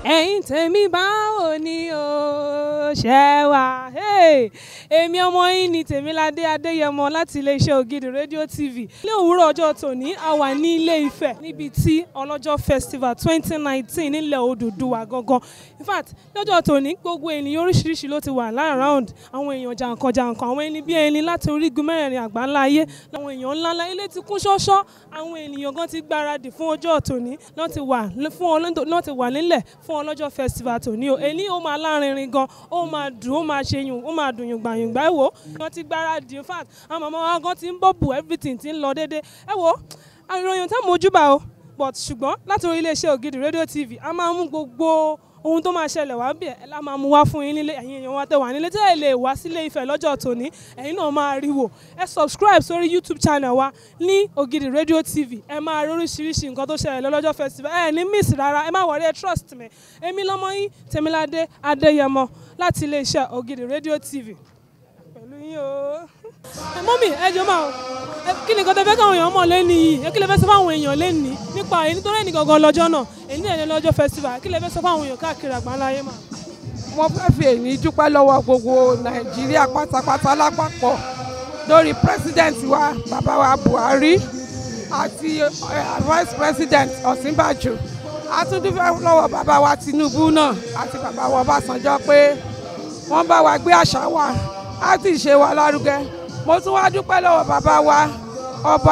ẹ̀yin tèmi báwo ni o ṣe wà Hey! èmi ọmọ yín ni tèmiládé adéyẹmọ láti iléeṣẹ́ ògidì rédíò tv ní òwúrọ̀ ọjọ́ tòní a wà ní ilé ifẹ̀ níbi tí ọlọ́jọ́ festival twenty nineteen nílẹ̀ odùduwà gangan in fact lọ́jọ́ tòní gbogbo ènìyàn oríṣiríṣi ló ti wà láàráùnd àwọn èèyàn jàǹkàn jàǹkàn àwọn ẹni bí ẹni láti orígun mẹ́rẹ̀ẹ̀rin àgbáńlá ayé làwọn èèyàn ńláńlá ilé ti kún ṣọ́ṣọ́ àwọn ènìyàn gan ti gbáradì fún ọjọ́ tòní lọ́n ti wà fún ọlọ́dọ̀ lọ́n ti wà nílẹ̀ fún ọlọ́jọ́ festival tòní o èní ó máa lárinrin gan ó máa dùn ó máa ṣe yùn ó máa dùn yùngbà yùngbà ẹ wò wọ́n ti gbáradì in fact àwọn màmá wa gan ti ń bọ̀ bù everything ti ń lọ déédéé ẹ wò ìròyìn tá mojúbà o but ṣùgbọ́n láti orí iléeṣẹ́ ògidì rédíò tv a máa mú gbogbo ohun tó máa ṣẹlẹ̀ wá bí ẹ̀ la máa mú wá fún yín nílé ẹ̀yin èèyàn wa tẹ̀ wá nílé tẹ́ ẹ lè wá sílé Ifẹ̀ lọ́jọ́ tòní ẹ̀yin náà máa rí wò ẹ subscribe sórí youtube channel wa ní ògidì rédíò tv ẹ máa rí oríṣiríṣi nǹkan tó ṣẹlẹ̀ lọ́jọ́ festival ẹ ní miss rárá ẹ má wọrí ẹ trust me èmi lọ́mọ yín tèmiládé adéyẹmọ láti iléeṣẹ́ ògidì rédíò tv pẹ̀lú yín o ẹ mọ́mì ẹ jọ máa ẹ kí ni nǹkan tẹ fẹ́ káwọn èèyàn mọ̀ lẹ́nu yìí ẹ kí lè fẹ́ sọ fáwọn èèyàn lẹ́nu nípa èyí nítorí ẹnì gangan lọ́jọ́ náà èyí ní ẹ̀yẹ lọ́jọ́ festival kí lè fẹ́ sọ fáwọn èèyàn káàkiri àgbáńlá ayé mà. mo fẹ́ fi èyí dúpẹ́ lọ́wọ́ gbogbo nàìjíríà pátápátá lápapọ̀ lórí president wa bàbá wa buhari àti eh, vice president ọ̀sínbàjò a tún dúpẹ́ lọ́wọ́ bàbá wa tinubu náà àti bàbá wa ọbásanjọ́ pé wọ́n bá wa gbé àṣà wa á ti ṣe wa lárugẹ mo tún wá dúpẹ́ lọ́wọ́ bàbá wa ọba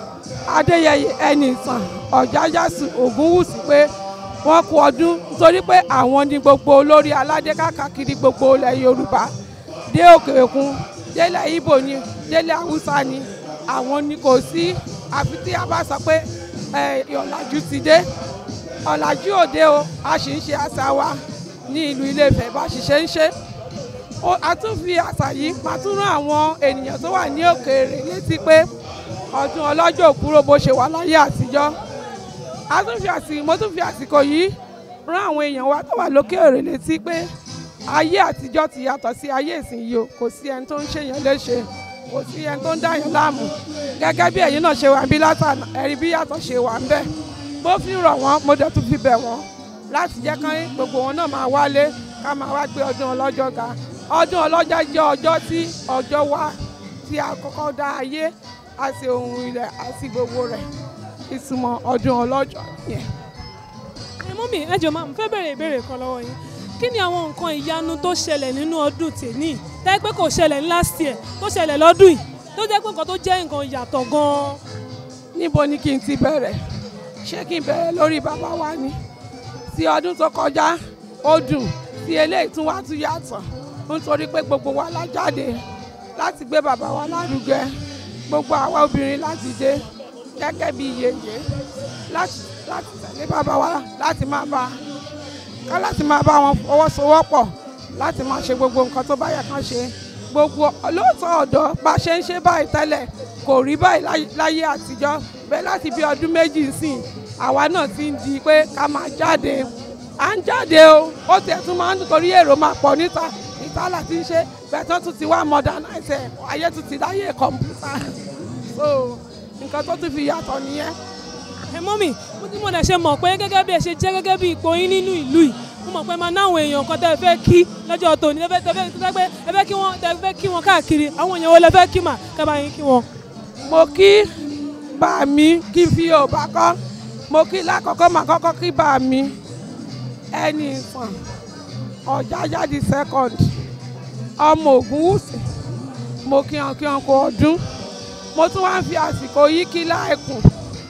adéyẹyẹ ẹnìtàn ọ̀jájásù ògúnwùsì pé wọ́n kú ọdún nítorí pé àwọn ní gbogbo olórí aládé káàkiri gbogbo ilẹ̀ yorùbá dé òkè òkun délẹ̀ ibo ni délẹ̀ haúsá ni àwọn ni kò sí àfi tí a bá sọ pé ẹ, ọ̀làjú ti dé ọ̀làjú òde o a sì ń ṣe àṣà wa ní ìlú ilé-ifẹ̀ bá sì ṣe ń ṣe Ó- a tún fi àṣà yìí máa tún rán àwọn ènìyàn tó wà ní òkèèrè létí pé ọdún ọlọ́jọ́ òkúrò bó ṣe wà láyé àtijọ́ a tún fi àsìkò mo tún fi àsìkò yìí rán àwọn èèyàn wa tó wà lókèèrè létí pé ayé àtijọ́ ti yàtọ̀ sí ayé ìsinyìí o kò sí ẹni tó ń ṣèyàn léṣe kò sí ẹni tó ń dáyàn láàmú gẹ́gẹ́ bí ẹ̀yin náà ṣe wà bí látàná ẹ̀rí bí yàtọ̀ ṣe wà ń bẹ̀ bó fi rọ̀ wọ́n mo dẹ̀ tún fi bẹ̀ wọ́n láti jẹ́ kán gbogbo wọn náà máa wálé ká máa wá gbé ọdún ọlọ́jọ́ ga ọdún ọlọ́jọ́ jẹ́ ọjọ́ tí ọjọ́ wa tí a kọ́kọ́ dá ayé àti ohun ilẹ̀ àti gbogbo rẹ̀ ìtumọ̀ ọdún ọlọ́jọ́ yẹn. ẹ mọ́mì ẹ jọ máa mo fẹ́ bẹ̀rẹ̀ ìbéèrè kan lọ́wọ́ yín kí ni àwọn nǹkan ìyanu tó ṣẹlẹ̀ nínú ọdún tèmi tẹ́ pé kò ṣẹlẹ̀ ní last year tó ṣẹlẹ̀ lọ́dún yìí tó jẹ́ pé nǹkan tó jẹ́ nǹkan ìyàtọ̀ gan-an. níbo ni kí n ti bẹ̀rẹ̀ ṣé kí n bẹ̀rẹ̀ lórí bàbá wa ni ti ọdún tó kọjá ó dùn tí eléyìí tún wá tún yàtọ̀ nítorí pé gbogbo wa la jáde láti gbé bàbá wa lárugẹ gbogbo àwa obìnrin láti dé gẹ́gẹ́ bí yèyé láti láti tẹ̀lé bàbá wa láti máa bá ká láti máa bá wọn fọwọ́sowọ́pọ̀ láti máa ṣe gbogbo nǹkan tó bá yẹ kán ṣe gbogbo lóòótọ́ ọ̀dọ́ bá ṣe ń ṣe báyìí tẹ́lẹ̀ kò rí báyìí láyé- láyé àtijọ́ bẹ́ẹ̀ láti bí ọdún méjì sìn àwa náà ti ń di pé ká máa jáde à ń jáde o ó tiẹ̀ tún máa ń torí èrò máa pọ̀ níta níta láti ń ṣe bẹ́ẹ̀ tán tún ti wá modernize ẹ̀ ayé tún ti láyé kọ̀m̀pútà so nǹkan tó tún fi yàtọ̀ nìyẹn. ẹ mọ́mì mo ti mọ̀ dẹ̀ ṣe mọ̀ pé gẹ́gẹ́ bí ẹ ṣe jẹ́ gẹ́gẹ́ bí ipò yín nínú ìlú yìí mo mọ̀ pé máa náwọn èèyàn kan tẹ́ ẹ fẹ́ kí lọ́jọ́ tòní tẹ́ fẹ́ tẹ́ fẹ́ tẹ́ fẹ́ ẹ fẹ́ kí wọ́n tẹ́ fẹ́ kí wọ́n káàkiri àwọn èèyàn wo lẹ fẹ́ kí mà kẹ́ bá yín kí wọn. mo kí bá mi kí n fi yorùbá kọ́ mo kí lákọ̀ọ́kọ́ máa kọ́kọ́ kí bá mi ẹni ìfọ̀n ọ̀jájá di second ọmọ ògúnwùsì mo kí wọn kí wọn kó ọdún mo tún wá ń fi àsìkò yìí kí láìkùn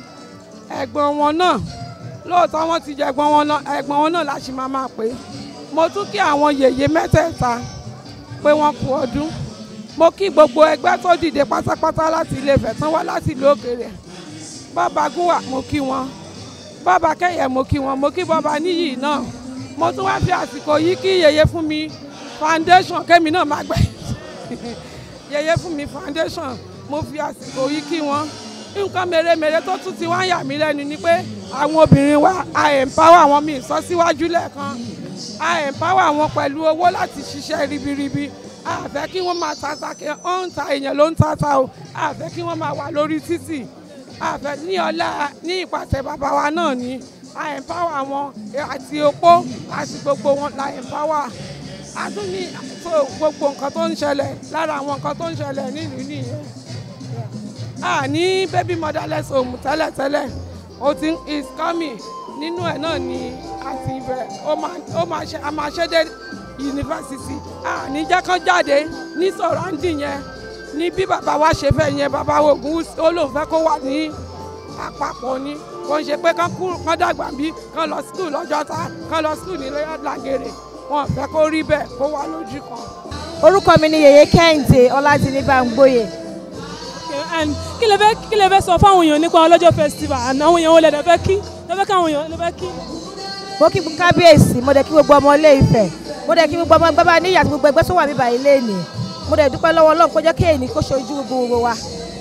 ẹ̀gbọ́n wọn náà lóòótọ́ wọ́n ti jẹ ẹ̀gbọ́n wọn náà ẹ̀gbọ́n wọn náà láti máa máa pè é mo tún kí àwọn yèyé mẹ́tẹ̀ẹ̀ta pé wọ́n kú ọdún mo kí gbogbo ẹgbẹ́ tó dìde pátápátá láti ilé Ifẹ̀ tán wá láti ìlú òkèèrè bàbá gúnwà mo kí wọn bàbá kẹyẹ mo kí wọn mo kí bàbá níyì náà mo tún wá fi àsìkò yìí kí yèyé fún mi foundation kẹ́mi náà má gbẹ yèyé fún mi foundation mo fi àsìkò yìí kí wọn nǹkan mèremère tó tún ti wá ń yà mí lẹ́nu ni pé àwọn obìnrin wa a empower wọn mi sọ síwájú lẹ́ẹ̀kan a empower wọn pẹ̀lú owó láti ṣiṣẹ́ ribiribi a fẹ́ kí wọ́n máa tata kí wọ́n ń ta èèyàn ló ń tata o a fẹ́ kí wọ́n máa wà lórí títì a fẹ́ ní ọlá ní ìpàṣẹ bàbá wa náà ni a empower wọn àti opó àti gbogbo wọn la empower a tún ní so gbogbo nǹkan tó ń ṣẹlẹ̀ lára àwọn nǹkan tó ń ṣẹlẹ̀ nílùú nìyẹn a ní baby motherless home tẹ́lẹ̀tẹ́lẹ̀ o ti is coming nínú ẹ̀ náà ni àti ibẹ̀ ó máa ó máa ṣe a máa ṣe dé yunifásitì a ní jẹ́ kán jáde ní sọ̀ráǹdì yẹn ní bí bàbá wa ṣe fẹ́ yẹn bàbá ogun ó lóun fẹ́ kó wà ní àpapọ̀ ni kò ń ṣe pé kán kú kán dàgbà bí kán lọ skul lọ́jọ́ta kán lọ skul ní làgèrè wọn ò fẹ́ kó rí bẹ́ẹ̀ kó wà lójú kan. orúkọ mi ni yèyé kẹ́hìndé ọlátìní bámgbóyè Okay, and kí lè fẹ́ kí lè fẹ́ sọ fáwọn èèyàn nípa ọlọ́jọ́ festival and àwọn èèyàn wo lè dẹ̀ fẹ́ kí lè fẹ́ káwọn èèyàn lè fẹ́ kí. mo kí kábíyèsí mo dẹ̀ kí gbogbo ọmọ ilé Ifẹ̀ mo dẹ̀ kí gbogbo ọmọ ẹgbẹ́ bá ní ìyàtọ̀ gbogbo ẹgbẹ́ tó wà bíbá ilé ni mo dẹ̀ dúpẹ́ lọ́wọ́ Ọlọ́run kó jẹ́ kí èyí kó ṣojú gbogbo wa.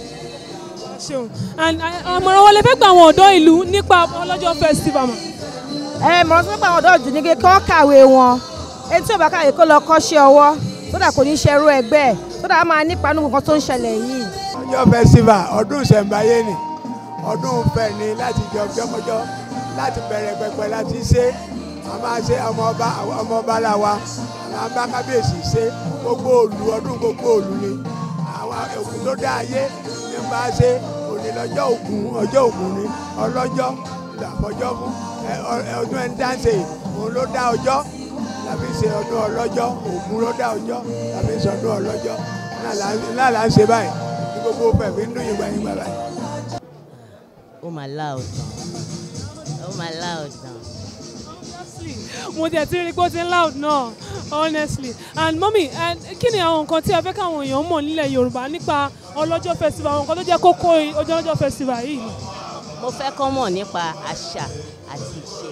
ṣeun and uh, àmọ̀ràn wo lè fẹ́ gba àwọn ọ̀dọ́ ìlú nípa ọlọ́jọ́ festival mọ̀. ẹ mọ̀ràn tó ń pa àwọn ọ̀dọ́ ọ̀dùn ní kí wọ́n kàwé wọn ẹni tí ò bá kàwé kó lọ kọ́ṣẹ́ ọwọ́ sódà kò ní ṣerú ẹgbẹ́ ẹ̀ sódà á máa nípa nínú nǹkan tó ń ṣẹlẹ̀ yìí. ọjọ́ festival ọdún ìṣẹ̀ǹbáyé ni ọdún ìfẹ́ ni láti jẹ ọjọ́kọjọ́ láti bẹ̀rẹ̀ pẹpẹ láti ṣe a máa ṣe ọmọ ọba ọmọ ọba là wa àwọn bá kábíyèsí ṣe gbogbo òlu ọdún gbogbo òlu ni àwọn ògùn tó dá ayé ní bá ṣe òní lọ́jọ́ ògùn ọjọ́ ògùn ni ọlọ́jọ́ làbọ̀jọ́ fún ẹ, ọ- ẹ, ọdún ẹni dáńsẹ̀ òun ló dá ọjọ́ tàbí ṣe ọdún ọlọ́jọ́ ògùn ló dá ọjọ́ tàbí ṣe ọdún ọlọ́jọ́ náà là- náà là ń ṣe báyìí ní gbogbo fẹ̀mí ń dún yìnbọn yìnbọn báyìí. ó máa loud gan ó máa loud gan. honestly mo tẹ̀ tí rí pé ó ti ń loud náà honestly and mọ́mí and kí ni àwọn nǹkan tí ẹ fẹ́ káwọn èèyàn mọ̀ nílẹ̀ yorùbá nípa ọlọ́jọ́ festival àwọn nǹkan tó jẹ́ kókó ọjọ́ ọlọ́jọ́ festival yìí. mo fẹ́ kọ́ mọ̀ nípa àṣà àti ìṣe